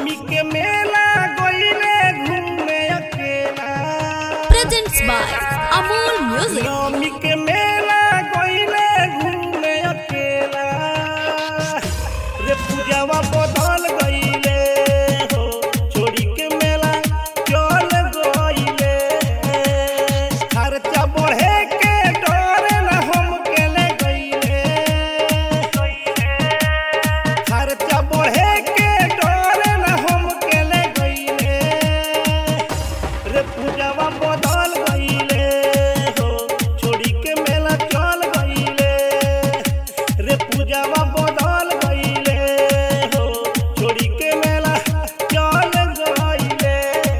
नवमी के मेला गईले घूमे अकेला Presents by Amol Music. नवमी के मेला गईले घूमे अकेला रे पूजावा बदल गईले हो छोड़ी के मेला चल गईले खर्चा बढ़े के डर न हम के ले गईले खर्चा बढ़े के डर न हम के ले गईले रे पूजावा बदल गईले हो छोड़ी के मेला चल गईले रे पूजावा बदल गईले हो छोड़ी के मेला चल गईले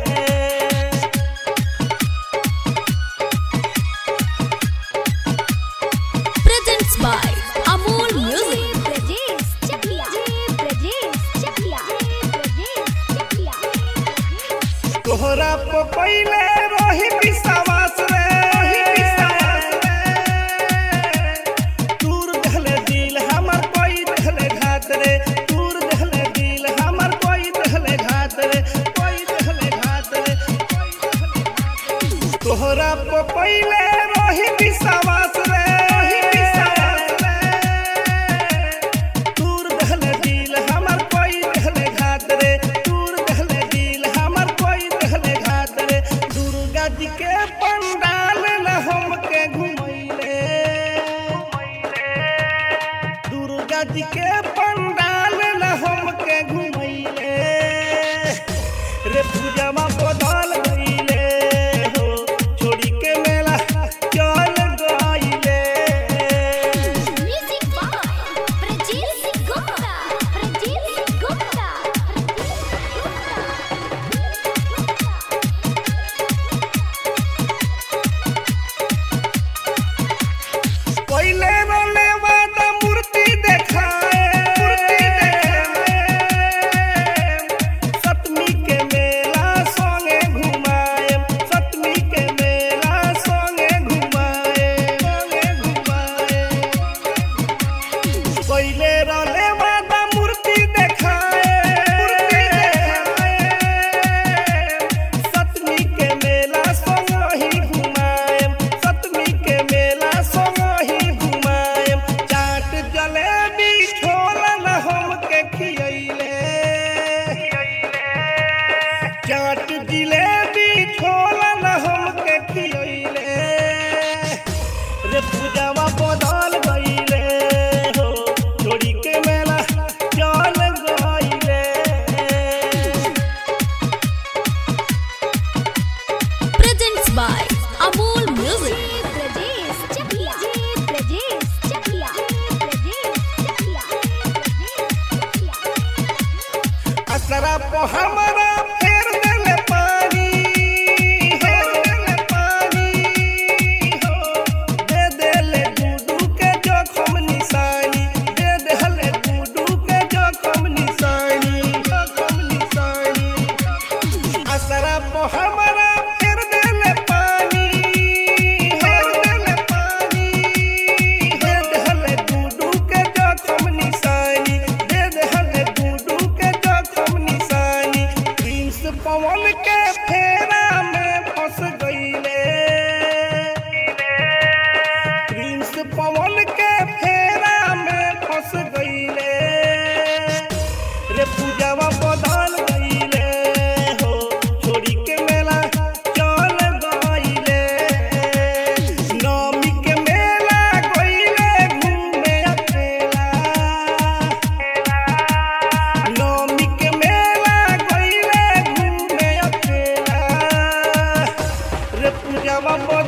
Presents by Amol Music. Brajesh Chakla. Brajesh Chakla. Brajesh Chakla. तोहरा पे पहिले रही विश्वास रे तूर दहले दिल हमर कोई दहले घात रे तूर दहले दिल हमर कोई दहले घात रे कोई दहले घात रे कोई दहले घात रे। तोहरा पे पहिले रही विश्वास रे तूर दहले दिल हमर कोई दहले घात रे तूर दहले दिल हमर कोई दहले घात रे दुर्गा जी के पंडाल न हमके घुमैले दुर्गा जी के पंडाल न हमके घुमैले रे पूजावा बदल गईले हो छोड़ी के मेला चल गईले Music by Brajesh Gupta. Brajesh Gupta. पहिले रोले वादा मूर्ति देखाए मूर्ति देखाए सतमी के मेला संगे घुमाए सतमी के मेला संगे घुमाए संगे घुमाए पहिले रोले वादा मूर्ति देखाए मूर्ति देखाए सतमी के मेला संग ही घुमाए सतमी के मेला संग ही घुमाए चाट जलेबी छोला न हमके खियैले चाट जिलेबी छोला न हमके खियैले रे पूजावा बदल गईले हो छोड़ी के मेला चल गईले Presents by Amol Music. Brajesh Chakla. Brajesh Chakla. Brajesh Chakla. असरा पे हमरा फेर देले पानी फेर देले पानी हो दे देले गुडू के जोखम निशानी दे देले गुडू के जोखम निशानी जोखम निशानी असरा पे हमरा फेर देले पानी फेर देले पानी दे देले गुडू के जोखम निशानी दे देले गुडू के जोखम निशानी प्रिंस पवन के फेरा में फंस गईले प्रिंस पवन के फेरा में फंस गईले रे पूजावा बदल गईले हो छोड़ी के मेला चल गईले नवमी के मेला गईले घूमे अकेला नवमी के मेला गईले घूमे अकेला रे पूजावा